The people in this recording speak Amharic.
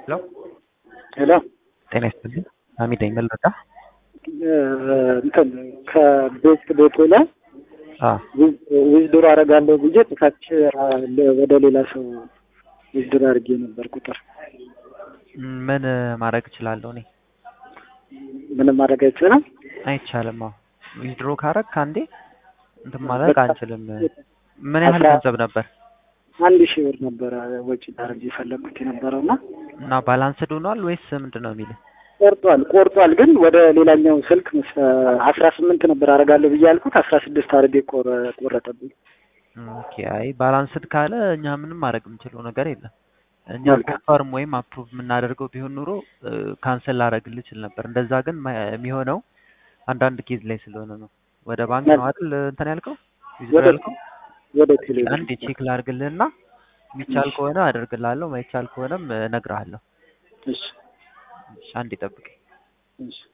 ሄሎ ሄሎ ጤና ይስጥልኝ። ሀሚድ ነኝ። ምን ልርዳ? እንትን ከቤት ቤቴ ላይ አዎ ዊዝድሮ አደርጋለሁ ብዬ ጥፋች ወደ ሌላ ሰው ዊዝድሮ አድርጌ ነበር ቁጥር ምን ማድረግ እችላለሁ እኔ? ምንም ማድረግ አይችልም። አይቻልም። አዎ ዊዝድሮ ካረግ ከአንዴ እንትን ማድረግ አንችልም። ምን ያህል ገንዘብ ነበር? አንድ ሺህ ብር ነበረ ወጪ ላደርግ የፈለግኩት የነበረው እና እና ባላንስድ ሆኗል ወይስ ምንድን ነው የሚልህ? ቆርጧል ቆርጧል፣ ግን ወደ ሌላኛው ስልክ አስራ ስምንት ነበር አደርጋለሁ ብዬ ያልኩት አስራ ስድስት አድርጌ ቆረ- ቆረጠብኝ። ኦኬ አይ ባላንስድ ካለ እኛ ምንም ማድረግ የምንችለው ነገር የለም። እኛ መልካም። ኮንፈርም ወይም አፕሩቭ የምናደርገው ቢሆን ኑሮ ካንሰል ላደርግልህ እችል ነበር። እንደዛ ግን ማ- የሚሆነው አንዳንድ ኬዝ ላይ ስለሆነ ነው። ወደ ባንክ ነው አይደል እንትን ያልከው ዊዝድሮ ወደ ያልከው? ወደ ቴሌ አንድ ቼክ ላድርግልህና የሚቻል ከሆነ አደርግልሃለሁ፣ ማይቻል ከሆነም እነግርሃለሁ። እሺ እሺ፣ አንዴ ጠብቀኝ። እሺ